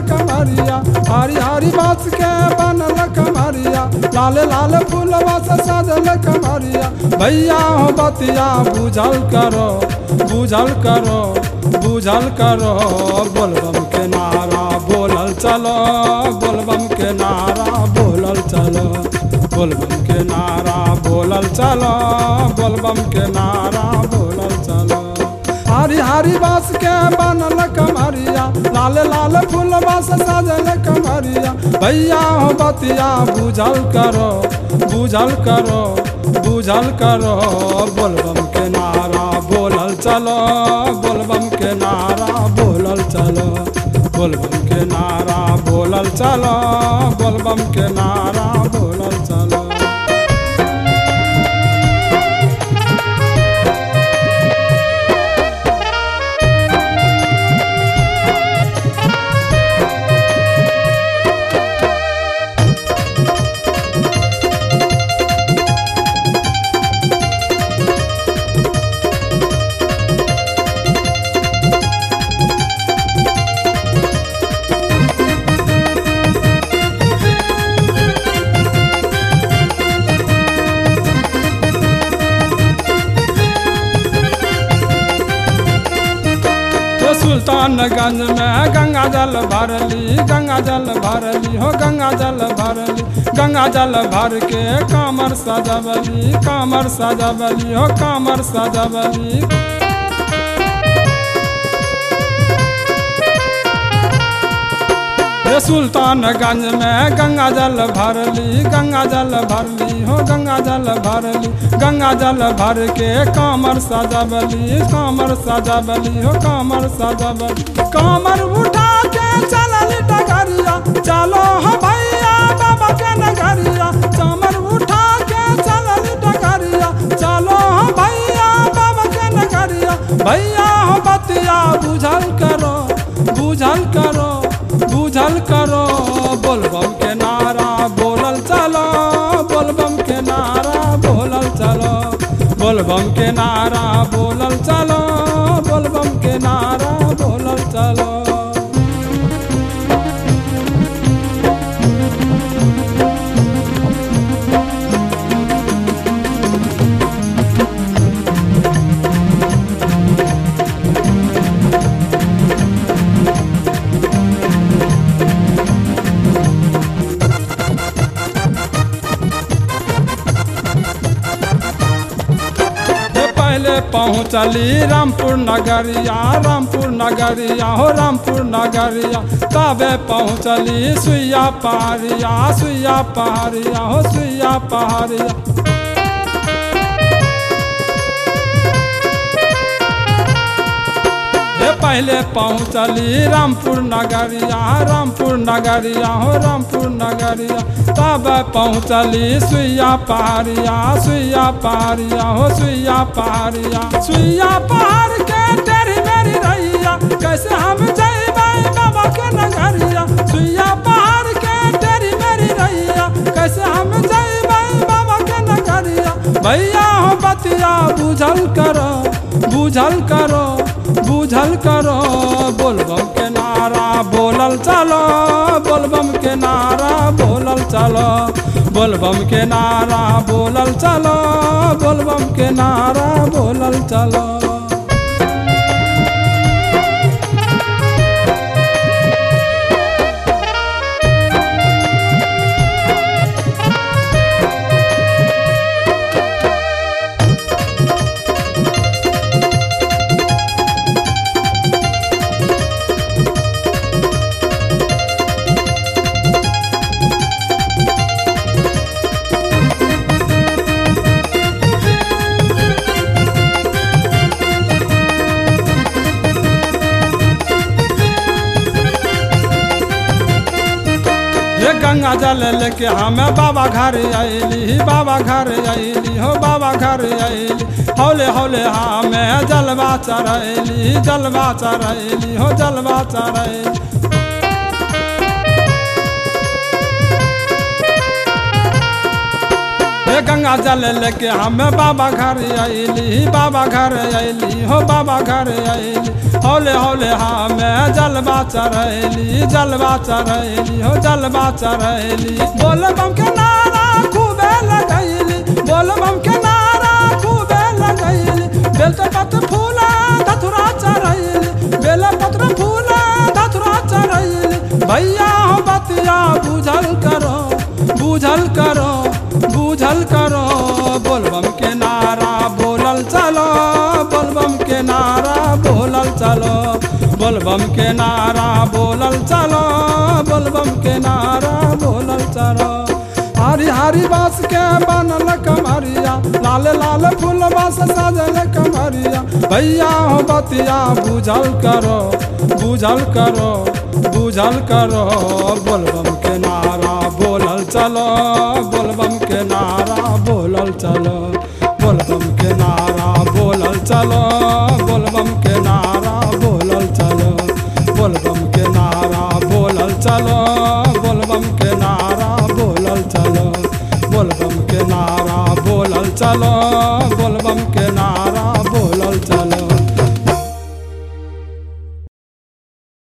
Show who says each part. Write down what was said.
Speaker 1: कमरिया हरी हरी बास के बनल कमरिया लाल लाल फूलवा से सजल कमरिया भैया हो बतिया बुझल करो बुझल करो बुझल करो बोलबम के नारा बोलल चलो बोलबम के नारा बोलल चलो बोलबम के नारा बोलल चलो बोलबम के नारा बोलल चलो हरी हरी बास के बनल कमरिया लाल लाल फूल बास सजल कमरिया भैया हो बतिया बुझल करो बुझल करो बुझल करो बोलबम के नारा बोलल चलो बोलबम के नारा बोलल चलो बोलबम के नारा बोलल चलो बोलबम के नारा बोलल चलो तो सुल्तानगंज में गंगा जल भरली गंगा जल भरली हो गंगा जल भरली गंगा जल भर के कामर सजबली कामर सजबली हो कामर सजबली ये सुल्तानगंज में गंगा जल भरली गंगा जल भरली हो गंगा जल भरली गंगा जल भर के कामर सजबली कामर सजबली हो कामर सजबली कामर उठा के चलल डगरिया चलो हो भैया बाबा के नगरिया कामर उठा के चलल डगरिया चलो हो भैया बाबा के नगरिया भैया हो बतिया बुझल करो बुझल करो बुझल करो बोलबम के नारा बोलल चलो बोलबम के नारा बोलल चलो बोलबम के नारा बोलल चलो बोलबम के नारा बोलल चलो ये पहले पहुँचली रामपुर नगरिया रामपुर नगरिया हो रामपुर नगरिया तबे पहुँचली सुइया पहाड़िया सुइया पहाड़िया हो सुइया पहाड़िया ये पहले पहुँचली रामपुर नगरिया रामपुर नगरिया हो रामपुर नगरिया तब पहुँचली सुइया पहाड़िया सुइया पहाड़िया हो सुइया पहाड़िया सुइया पहाड़ के टेढ़ी मेरी रैया कैसे हम जइबै बाबा के नगरिया सुइया पहाड़ के टेढ़ी मेरी रैया कैसे हम जइबै बाबा के नगरिया भैया हो बतिया बुझल करो बुझल करो बुझल करो बोलबम के नारा बोलल चलो बोलबम के नारा बोलल चलो बोलबम के नारा बोलल चलो बोलबम के नारा बोलल चलो ये गंगा जल लेके हमें बाबा घर अली बाबा घर अली हो बाबा घर अली हौले हौले हमें जलवा चढ़ैली जलवा चढ़ैली हो जलवा चढ़ैली ये गंगा गंगा जल लेके हमें बाबा घर अली बाबा घर अली हो बाबा घर अली हौले हौले हमें जलवा चढ़ैली जलवा चढ़ैली हो जलवा चढ़ैली बोल बम के नारा खूबे लगैली बोल बम के नारा खूबे लगैली बेल तो पत्र फूला धतुरा चढ़ैली बेल पत्र फूला धतुरा चढ़ैली भैया हो बतिया बुझल करो बुझल करो बुझल करो बोलबम के नारा बोलल चलो बोलबम के नारा बोलल चलो बोलबम के नारा बोलल चलो बोलबम के नारा बोलल चलो हरी हरी बास के बनल कमरिया लाल लाल फूल बास सजल कमरिया भैया हो बतिया बुझल करो बुझल करो बुझल करो बोलबम के नारा बोलल चलो बोलबम के नारा बोलल चलो बोलबम के नारा बोलल चलो बोलबम के नारा बोलल चलो बोलबम के नारा बोलल चलो बोलबम के नारा बोलल चलो बोलबम के नारा बोलल चलो